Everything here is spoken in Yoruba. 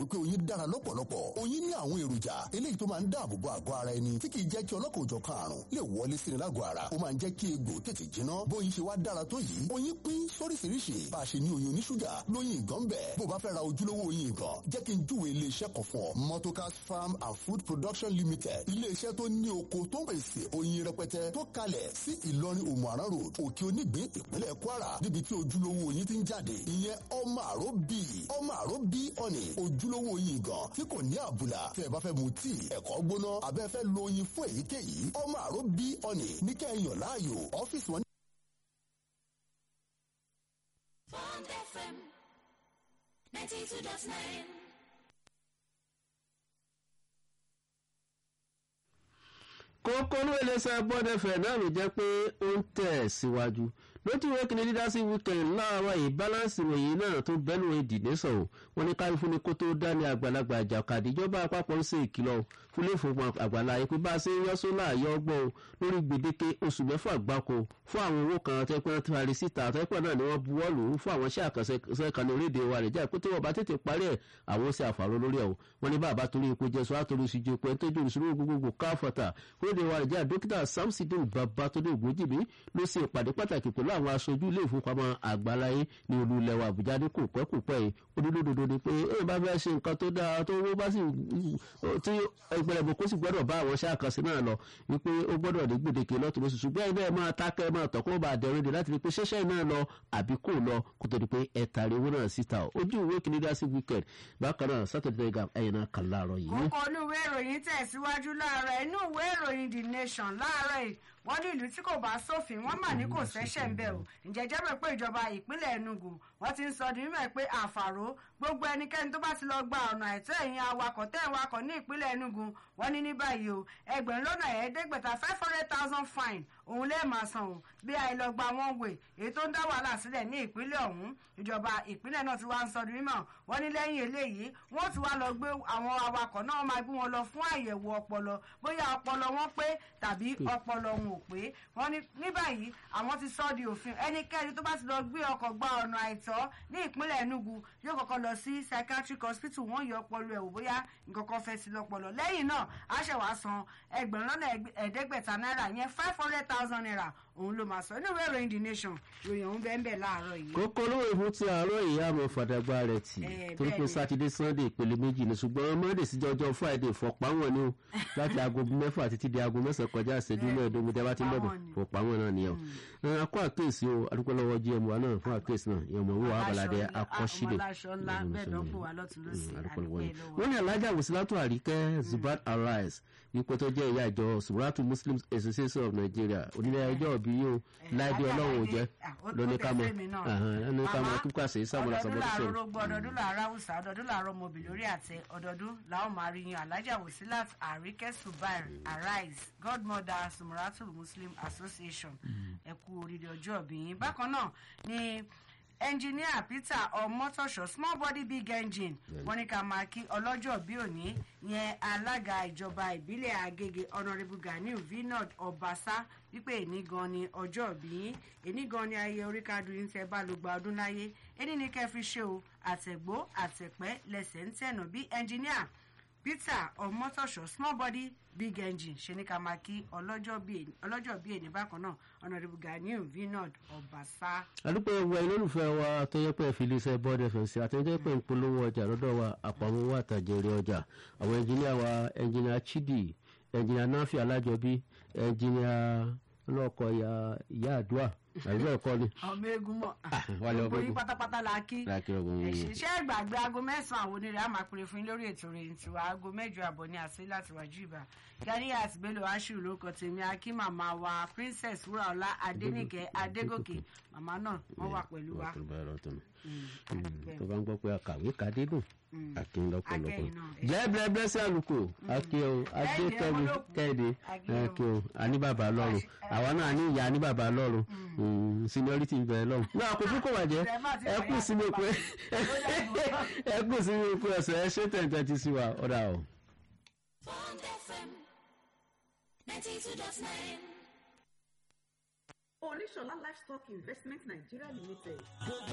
pé oyin dára lọ́pọ̀lọpọ̀ oyin ní àwọn èròjà eléyìí tó máa ń dáàbò bo àgọ́ ara ẹni tí kì í jẹ́ kí ọlọ́kọ̀ òjọ̀kan àrùn lè wọlé sí ni lágọ̀ọ́ ara ó máa ń jẹ́ kí egbò tètè jiná bóyin ṣe wá dára tó yìí oyin pín sóríṣiríṣi bá a ṣe ní oyin oníṣúgà lóyin ìgàn bẹ̀ bó bá fẹ́ ra ojúlówó oyin ìgàn jẹ́ kí n júwe iléeṣẹ́ kan fún ọ Motokas Farm and Food Production Limited iléeṣẹ́ tó ní oko tó ń pèsè oyin rẹpẹtẹ tó kalẹ̀ sí Ìlọrin Òmùaran Road òkè onígbín ìpínlẹ̀ Kwara níbi tí ojúlówó oyin ti ń jáde ìyẹn ọmọ àró bí ọmọ àró bí ọ̀nì ojúlówó oyin ìgàn tí kò ní àbùlà tẹ́ ẹ bá fẹ́ mu tíì ẹ̀kọ́ gbóná abẹ́ fẹ́ lo oyin fún èyíkéyìí ọmọ àró bí ọ̀nì ní kẹ́hìnyàn láàyò ọ́fíìsì wọn. Bond FM 92.9. kókó ló iléeṣẹ́ bọ́dẹ̀fẹ̀ náà ló jẹ́ pé ó ń tẹ̀ síwájú lójú ìwé kìíní dídá sí weekend láàárọ̀ yìí balance ìròyìn náà tó bẹ́nu ìdìdé sọ̀rọ̀ wọn ní kárí fún ni kó tó dání àgbàlagbà àjàkadì ìjọba àpapọ̀ ń ṣe ìkìlọ̀ fúlẹ̀ ìfowópamọ́ àgbàlá yìí pé bá a ṣe ń yọ sólà yọ ọgbọ́n lórí gbèdéke oṣù mẹ́fà gbáko fún àwọn owó kan tẹ́pẹ́ náà ti parí síta tẹ́pẹ́ náà ni wọ́n buwọ́ lù ú fún àwọn iṣẹ́ àkànṣe kan ní orílẹ̀-èdè wa rẹ̀ jẹ́ pé tí wọ́n bá tètè parí ẹ̀ àwọn ṣe àfàró lórí ẹ̀ o wọ́n ní bàbá torí epo jẹ́ sọ àtòrí ìṣújú epo ẹni tó jòrò ìṣúná gbogbogbò káfọ̀tà orílẹ̀-èdè wa rẹ̀ jẹ́ dókítà samsidin babatunde ògbójìmí ló ṣe ìpàdé pàtàkì pẹ̀lú àwọn aṣojú ilé ìfowópamọ́ àgbáláyé ní olú ilẹ̀ wa àbújá ní kò pẹ́ kò pẹ́ yìí olúdódodo ni pé èèyàn bá fẹ́ ṣe nǹkan tó dáa tó owó bá sì tí ìpẹlẹ̀bù kó sì gbọ́dọ̀ bá àwọn iṣẹ́ àkànṣe náà lọ wípé ó gbọ́dọ̀ ní gbèdéke lọ́tún lóṣù ṣùgbọ́n ẹ̀ bẹ́ẹ̀ máa tákẹ́ máa tọ̀ kó bá dẹrùn dé láti rí pé ṣẹ́ṣẹ́ náà lọ àbí kò lọ kó tó di pé ẹ tàrí owó náà síta ojú ìwé kìíní dá sí weekend bákan náà saturday gam ẹ̀yìn náà kàn láàárọ̀ yìí. kókó inú ìwé ìròyìn tẹ̀síwájú láàárọ̀ inú ìwé ìròyìn the nation láàárọ̀ yìí wọ́n ní ìlú tí kò bá sófin wọ́n mà ní kò sẹ́sẹ̀ ń bẹ̀ o ǹjẹ́ jẹ́ mọ̀ pé ìjọba ìpínlẹ̀ Enugu wọ́n ti ń sọ di mímọ̀ pé àfàró gbogbo ẹnikẹ́ni tó bá ti lọ gba ọ̀nà àìtọ́ ẹ̀yìn awakọ̀ tẹ́ ẹ̀ wakọ̀ ní ìpínlẹ̀ Enugu wọ́n ní ní báyìí o ẹgbẹ̀rún lọ́nà ẹ̀ẹ́dẹ́gbẹ̀ta five hundred thousand fine òun lè máa san o bí àìlọ́gba wọn wè èyí tó ń dá wàhálà sílẹ̀ ní ìpínlẹ̀ ọ̀hún ìjọba ìpínlẹ̀ náà ti wá ń sọ di mímọ̀ wọ́n ní lẹ́yìn eléyìí wọ́n ti wá lọ gbé àwọn awakọ̀ náà máa gbé wọn lọ fún àyẹ̀wò ọpọlọ bóyá ọpọlọ wọn pé tàbí ọpọlọ wọn ò pé wọ́n ní ní báyìí àwọn ti sọ di òfin ẹnikẹ́ni tó bá ti lọ gbé ọkọ̀ gba ọ̀nà àìtọ́ ní ìpínlẹ̀ Enugu yóò kọ́kọ́ lọ sí psychiatric hospital wọ́n yọ ọpọlọ ẹ̀ wò bóyá nǹkan kan fẹ́ sí lọ́pọlọ lẹ́yìn náà á ṣẹ̀ wá san ẹgbẹ̀rún lọ́nà ẹ̀ẹ́dẹ́gbẹ̀ta náírà yẹn five hundred thousand naira òun ló máa sọ inú ìwé ìròyìn the nation ìròyìn òun bẹ́ẹ̀ bẹ́ẹ̀ láàárọ̀ yìí. kókó lówó ìfún ti àárọ̀ yìí àmọ́ fàdàgbà rẹ̀ tì torí pé sátidé sunday ìpele méjì ni ṣùgbọ́n monday sí jọjọ́ friday fọ̀páwọn ni o láti aago mẹ́fà títí di aago mẹ́sàn-án kọjá ìṣẹ́jú mẹ́ẹ̀ẹ́dógún tẹ́ bá ti ń bẹ̀bẹ̀ fọ̀páwọn náà nìyẹn o akọ àkéèsí o adúpẹ́ lọ́wọ́ gm wa náà fún àkéèsí náà ìyẹn ọmọ owó abalade akọ́sílẹ̀ wọ́n ní alájà wòsílátò àríkẹ́ zubat arise ipò tó jẹ́ ìyá ìjọ suratu muslim association of nigeria onílẹ̀ ẹjọ́ òbí yìí o láìdí ọlọ́run ò jẹ́ lóní kámọ́ lóní kámọ́ kíkọ́ àṣẹ ìsàmúlò sọmọdé sọ̀rọ̀. ọdọọdún làárọ̀ rògbò ọdọọdún làárọ̀ haúsá ọdọọdún làárọ̀ mọ̀bì lórí àtẹ ọdọọdún làwọn máa rí yan alájà wòsílát àríkẹ́ subair arise godmother sumuratu muslim association ẹ kú oríire ọjọ́ òbí yín bákan náà ni ẹnjiníà peter ọmọtọṣọ small body big engine wọ́n ní ká máa kí ọlọ́jọ́ bí òní yẹn alága ìjọba ìbílẹ̀ agége honourable ganiu vinod ọbaṣá wípé èní gan ni ọjọ́ bí èní gan ni ayé oríkádùn yín tẹ́ bá ló gba ọdún láyé èní ni kẹ́ fi ṣe o àtẹ̀gbó àtẹ̀pẹ́ lẹ́sẹ̀ ń tẹ̀nà bí ẹnjiníà peter ọmọtọṣọ small body big engine ṣe ní ká máa kí ọlọ́jọ́ bíi èní bákan náà honourable ganiu vinod ọbaṣá. àdúpẹ́ ẹ̀wọ̀ olólùfẹ́ wa tó yẹ pé fi iléeṣẹ́ bọ́ọ̀dù ẹ̀fẹ̀ sí àtẹ̀jẹ́ pé ń polówó ọjà lọ́dọ̀ wa àpamọ́ owó àtàjẹrẹ ọjà àwọn ẹnjìníà wa ẹnjìníà chidi ẹnjìníà nafi alájọbí ẹnjìníà ọlọ́kọ̀ ìyá àdúrà àbí bẹ́ẹ̀ kọ́ ni. ọmọ eégún mọ wálé ọmọ gbogbo yín eégún. pátápátá la kí láàkì ọgbọ̀n yìí. ṣiṣẹ́ ìgbàgbé aago mẹ́sàn-án àwọn onírẹ̀ á máa pèrè fún yín lórí ètò rẹ̀ tiwa aago mẹ́jọ àbọ̀ ní àṣẹ láti wájú ìbá Ganiat Bello Ashiru lórúkọ tèmi akí màmá wa Princess Wúràọlá Adénìkẹ́ Adégòkè màmá náà wọ́n wà pẹ̀lú wa. Wọ́n bá lọ́tọ̀ nù. Mm, àdúpẹ́. tó bá ń gbọ́ pé akàwé kadé dùn Mm. akin lọ́pọ̀lọpọ̀ Akẹ́yìn náà. jẹ́ bẹ́ẹ̀ sí àlùkò akin o adékẹ́mi ọmọ olókùn. kẹ́hìndé Akin o. akin o àní bàbá lọ́run àwa náà ní ìyá ní bàbá lọ́run Mm, seniority ń bẹ̀rẹ̀ lọ́run náà kò fún kò bàjẹ́ Ẹ má ti ẹ kú fàyà sínú tó epo bá ti. ẹ kú sínú epo ẹ̀sẹ̀ ẹ ṣé tẹ̀ǹtẹ̀ ti sí wa ọ̀dà o. Bond FM 92.9. Oníṣọ̀lá Livestock Investment Nigeria Limited.